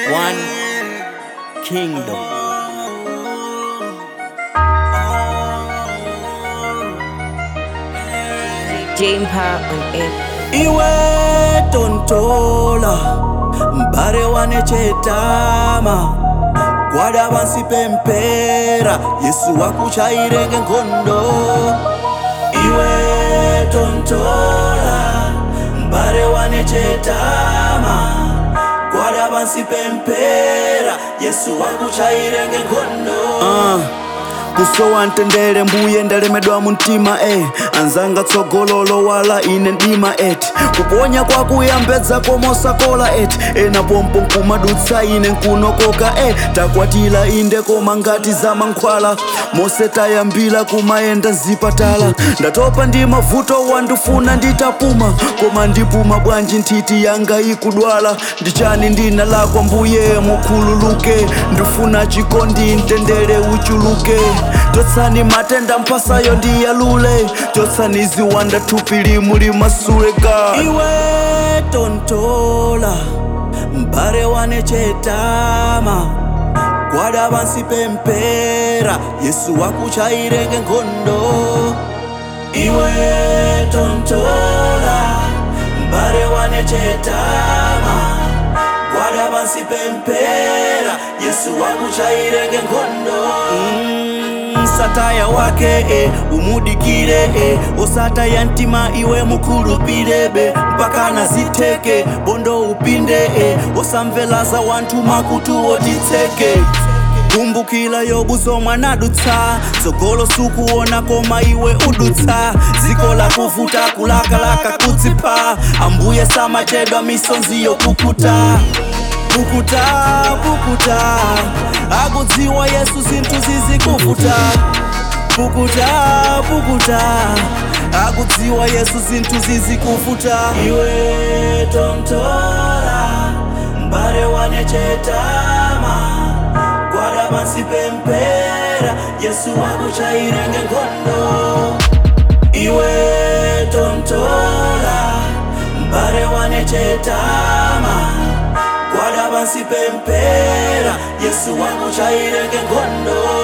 One kingdom. Jane Power on air. iwe tontola mbare wanechetama gwada vansi pempera yesu wakuchairenge nkhondo iwe tontola mbare wanechetama gwada vansi pempera yesu wakuchairenge nkhondo uh. kusowa ntendere mbuye ndalemedwa mumtima eh. anzanga tsogololo wala ine ndima eti kuponya kwakuyambedza komosakola eti ena pompo nkumadutsa ine nkunokoka eh. takwatila inde koma ngati za mankhwala mose tayambila kumayenda mzipatala ndatopa ndi mavuto wandifuna nditapuma koma ndipuma bwanji nthiti yanga ikudwala ndichani ndina lakwa mbuye mukhululuke ndifuna chikondi ntendere uchuluke chotsani matenda mphasayo ndiyalule chotsani ziwanda thupili muli masuleka iwe tontola mbare wanechetama gwada vansi pempera yesu wakuchairenge nkhondo iwe tontola mbare wanechetama gwada vansi pempera yesu wakuchairenge nkhondo mm, sataya wake e, umudikire e, osataya mtima iwe mukhulupirebe mpaka nazitheke bondo upinde e, osamvelaza wanthu makutu otitseke kumbukila yobuzo mwanadutsa tsogolo sukuona koma iwe udutsa dziko la kuvuta kulakalaka kudzipa ambuye samachedwa misonzi yokukuta pukuta pukuta akudziwa yesu zinthu zizikuvuta pukuta pukuta akudziwa yesu zinthu zizikuvuta iwe tontola mbare wanechetama gwada pansi pempera yesu wakuchairenge nkhondo iwe tontola mbare wanechetama gwada pansi pempera yesu wakuchairenge nkhondo